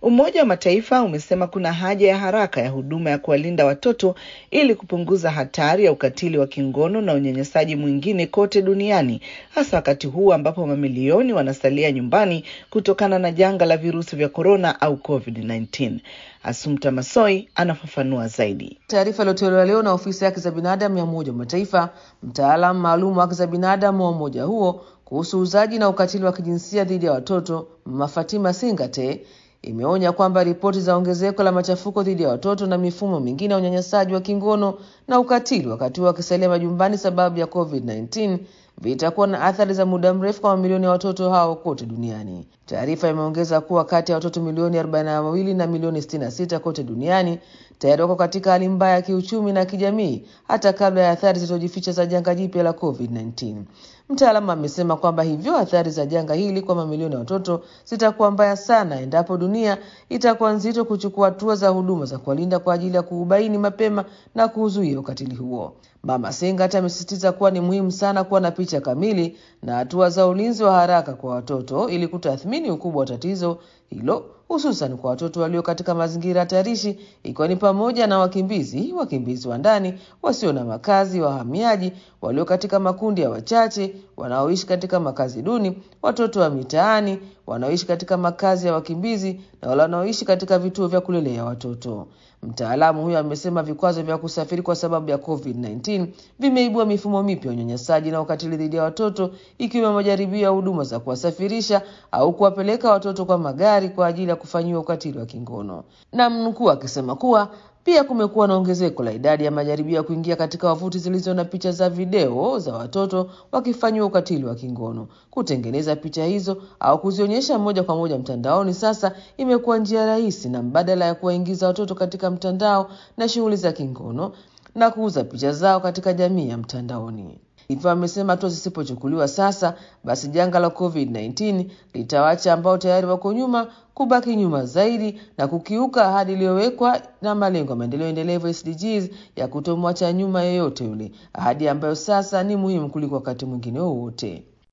Umoja wa Mataifa umesema kuna haja ya haraka ya huduma ya kuwalinda watoto ili kupunguza hatari ya ukatili wa kingono na unyanyasaji mwingine kote duniani, hasa wakati huu ambapo mamilioni wanasalia nyumbani kutokana na janga la virusi vya korona au COVID-19. Asumta Masoi anafafanua zaidi. Taarifa iliyotolewa leo na ofisi ya haki za binadamu ya Umoja wa Mataifa, mtaalamu maalum wa haki za binadamu wa umoja huo kuhusu uzaji na ukatili wa kijinsia dhidi ya watoto, Mama Fatima Singate imeonya kwamba ripoti za ongezeko la machafuko dhidi ya watoto na mifumo mingine ya unyanyasaji wa kingono na ukatili wakati huo wakisalia majumbani sababu ya COVID-19 vitakuwa na athari za muda mrefu kwa mamilioni ya watoto hao kote duniani. Taarifa imeongeza kuwa kati ya watoto milioni 42 na milioni 66 kote duniani tayari wako katika hali mbaya ya kiuchumi na kijamii hata kabla ya athari zilizojificha za janga jipya la COVID-19. Mtaalamu amesema kwamba hivyo athari za janga hili kwa mamilioni ya watoto zitakuwa mbaya sana endapo dunia itakuwa nzito kuchukua hatua za huduma za kuwalinda kwa ajili ya kuubaini mapema na kuuzuia ukatili huo. Mama Sengat amesisitiza kuwa ni muhimu sana kuwa na picha kamili na hatua za ulinzi wa haraka kwa watoto ili kutathmini ukubwa wa tatizo hilo hususan kwa watoto walio katika mazingira hatarishi ikiwa ni pamoja na wakimbizi, wakimbizi wa ndani, wasio na makazi, wahamiaji, walio katika makundi ya wachache, wanaoishi katika makazi duni, watoto wa mitaani, wanaoishi katika makazi ya wakimbizi na wale wanaoishi katika vituo vya kulelea watoto. Mtaalamu huyo amesema vikwazo vya kusafiri kwa sababu ya COVID-19 vimeibua mifumo mipya ya unyanyasaji na ukatili dhidi ya watoto ikiwemo majaribio ya huduma za kuwasafirisha au kuwapeleka watoto kwa magari kwa ajili ya kufanyiwa ukatili wa kingono. Na mnukuu akisema kuwa pia kumekuwa na ongezeko la idadi ya majaribio ya kuingia katika wavuti zilizo na picha za video za watoto wakifanyiwa ukatili wa kingono. Kutengeneza picha hizo au kuzionyesha moja kwa moja mtandaoni sasa imekuwa njia rahisi na mbadala ya kuwaingiza watoto katika mtandao na shughuli za kingono na kuuza picha zao katika jamii ya mtandaoni. Hivyo amesema hatua zisipochukuliwa sasa, basi janga la COVID-19 litawaacha ambao tayari wako nyuma kubaki nyuma zaidi na kukiuka ahadi iliyowekwa na malengo ya maendeleo endelevu SDGs ya kutomwacha nyuma yeyote yule, ahadi ambayo sasa ni muhimu kuliko wakati mwingine wowote.